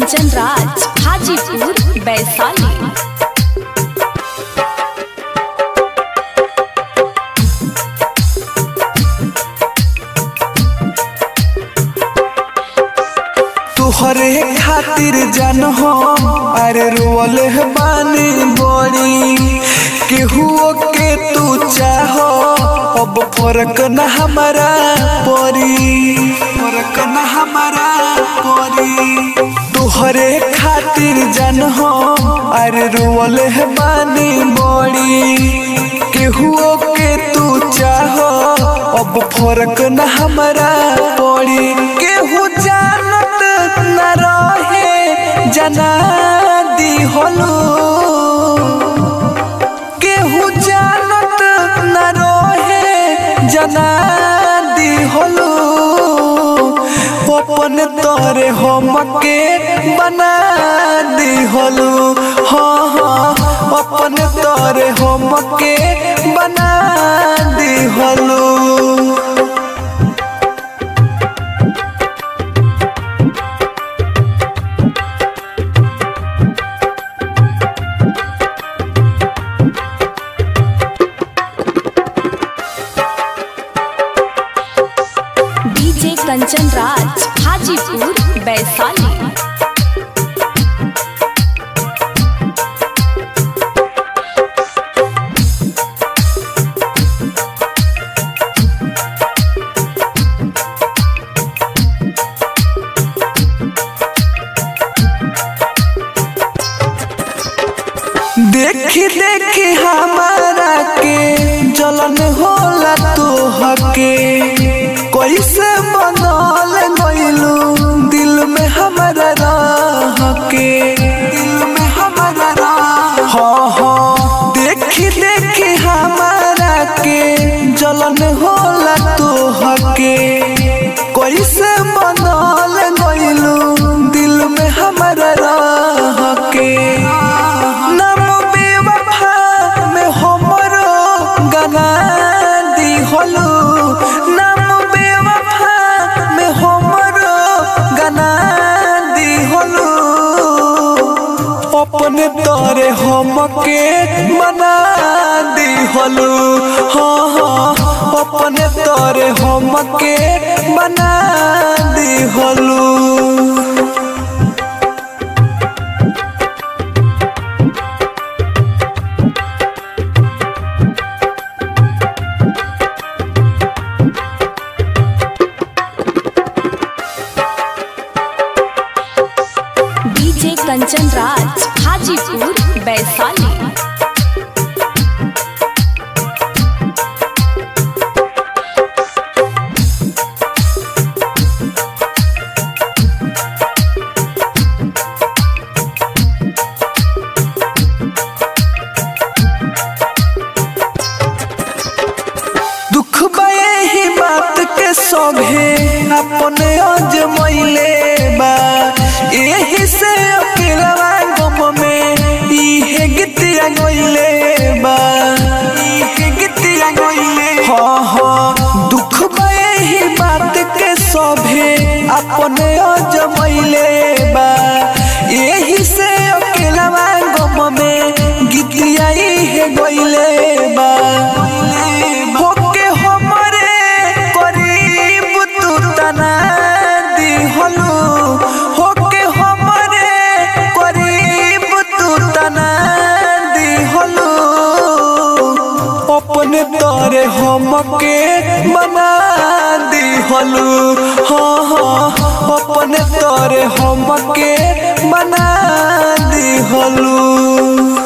कंचन राज हाजीपुर वैशाली तुहरे खातिर जान हो अरे रोल बानी बड़ी केहुओ के तू चाहो अब फर्क न हमारा परी फर्क न हमारा परी तुहरे खातिर जान हो अरे रोल बानी बड़ी केहुओ के तू चाहो अब फर्क न हमारा पड़ी केहू जानत न रहे जना दी होलू केहू जानत न रहे जना दी होलू अपन तोरे हम के बना दी होलू हाँ हाँ अपन तोरे हम के बना दी होलू डीजे कंचन राज हाजीपुर वैशाली देखी देखी हमारा के जलन होला तो हके कैसे बनल गइलू दिल में हमारा रह के दिल में हमारा रह हाँ हाँ देखी देखी हमारा के जलन होला तो हके कैसे बनल गइलू दिल में हमारा रह के नाम बेवफा में हमरो गना दी होलू नाम बेवफा में हमरो गना दी होलू अपने तोरे हम के मना दी होलू हाँ हाँ अपने तोरे हम के मना दी होलू डीजे कंचन राज हाजीपुर वैशाली दुख बये ही बात के सभे अपने अजमैले बा एही से अकेलवा गम में इहे गीतिया गइले बा इहे गीतिया गइले हाँ हाँ दुख बये ही बात के सभे अपने अजमैले बा एही से अकेलवा गम में गीतिया इहे गइले बा होके हमरे करीब तू तना दी होलू होके हमरे करीब तू तना दी होलू अपने तोरे हम के बना दी होलू हाँ हाँ अपने तोरे हम के बना दी होलू